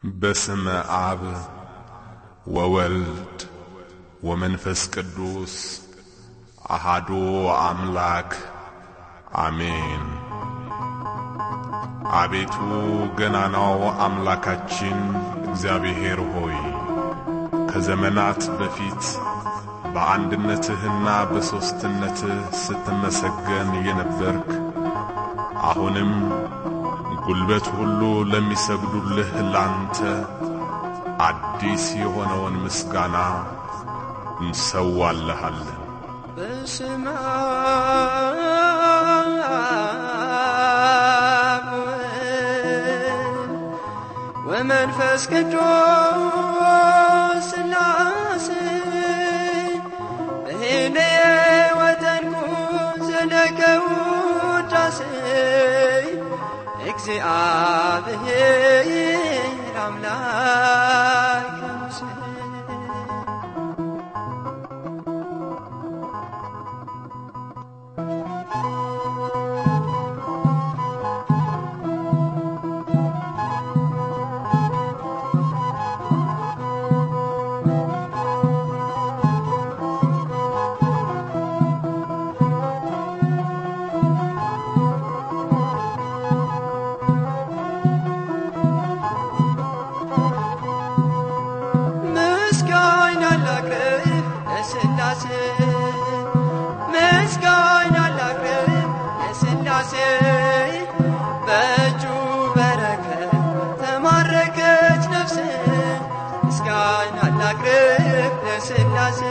በስመ አብ ወወልድ ወመንፈስ ቅዱስ አሃዱ አምላክ አሜን። አቤቱ ገናናው አምላካችን እግዚአብሔር ሆይ ከዘመናት በፊት በአንድነትህና በሦስትነትህ ስትመሰገን የነበርክ አሁንም ጉልበት ሁሉ ለሚሰግዱልህ ላንተ አዲስ የሆነውን ምስጋና እንሰዋልሃለን። በስመ አብ ወወልድ ወመንፈስ ቅዱስ ሥላሴ እኔ ወተንኩ ዘለከ ውዳሴ እግዚአብሔር አምላክ ሙሴ ምስጋና ላቅርብ ለሥላሴ ምስጋና ላቅርብ ለሥላሴ በእጁ በረከት ተማረከች ነፍሴ ምስጋና ላቅርብ ለሥላሴ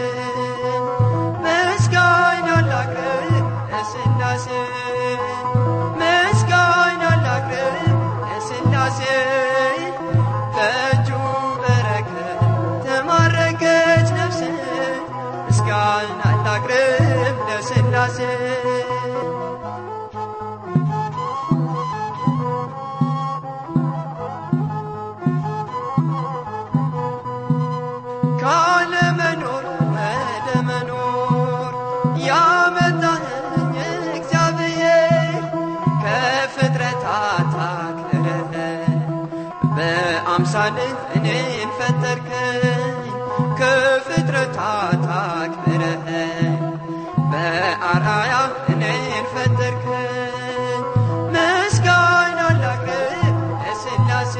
ምስጋና ላቅርብ ለሥላሴ ምስጋና ላቅርብ ለሥላሴ በእጁ በረከት ተማረከች ነፍሴ ምስጋና ላቅርብ ለሥላሴ ካለመኖር ወደ መኖር ያመጣኸኝ እግዚአብሔር ከፍጥረታት አክብረህ በአምሳልህ እኔን ፈጠርከኝ ከፍጥረታት አክብረህ በአርአያ እኔን ፈጠርከኝ ምስጋና ላቅርብ ለሥላሴ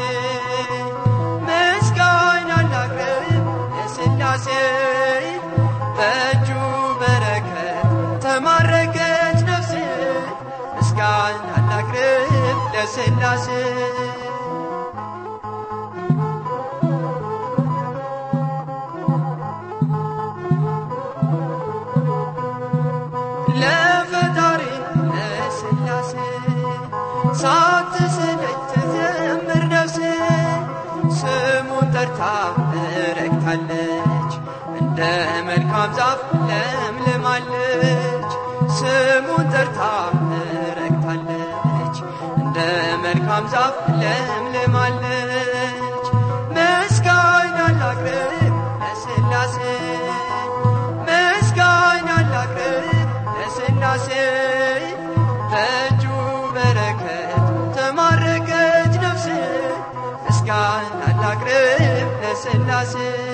ምስጋና ላቅርብ ለሥላሴ በእጁ በረከት ተማረከች ነፍሴ ምስጋና ላቅርብ ለሥላሴ ለፈጣሪ ለሥላሴ ሳትሰለች ትዘምር ነፍሴ ስሙን ጠርታ ረግታለች እንደ መልካም ዛፍ ለምልማለች ስሙን ጠርታ ረግታለች እንደ መልካም ዛፍ ለምልማለች ምስጋና ላቅርብ ለሥላሴ ምስጋና ላቅርብ ለሥላሴ በእጁ በረከት ተማረከች ነፍሴ ምስጋና ላቅርብ ለሥላሴ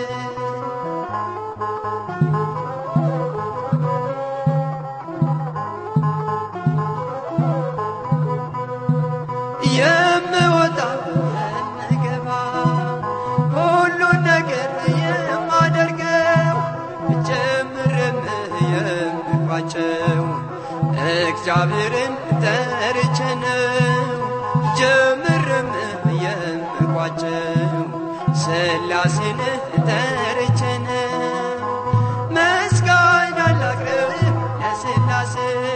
የምወጣ የምገባ ሁሉን ነገር የማደርገው ጀምርም የምቋጨው እግዚአብሔርን ጠርቼ ነው። ጀምርም የምቋጨው ሥላሴን ጠርቼ ነው። ምስጋና ላቅርብ ለሥላሴ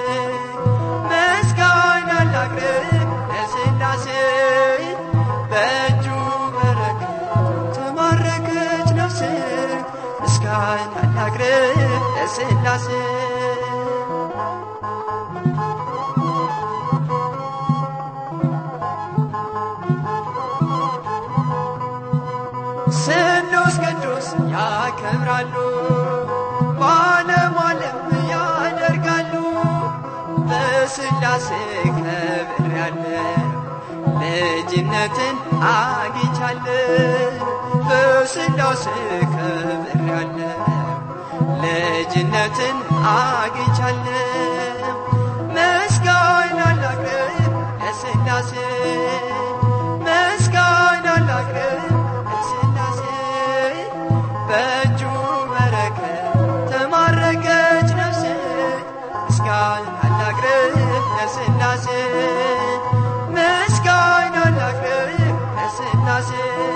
ምስጋና ላቅርብ ለሥላሴ በእጁ በረከት ተማረከች ነፍሴ ምስጋና ላቅርብ ለሥላሴ ስሉስ ቅዱስ ያከብራሉ በዓለም ዓለም ያደርጋሉ በሥላሴ ከብር ያለው ልጅነትን አግኝቻለሁ በስላሴ ከብሬያለሁ ልጅነትን አግኝቻለሁ ምስጋና ላቅርብ ለስላሴ ምስጋና ላቅርብ ለስላሴ በእጁ በረከት ተማረከች ነፍሴ ምስጋና ላቅርብ ለስላሴ ምስጋና ላቅርብ ለስላሴ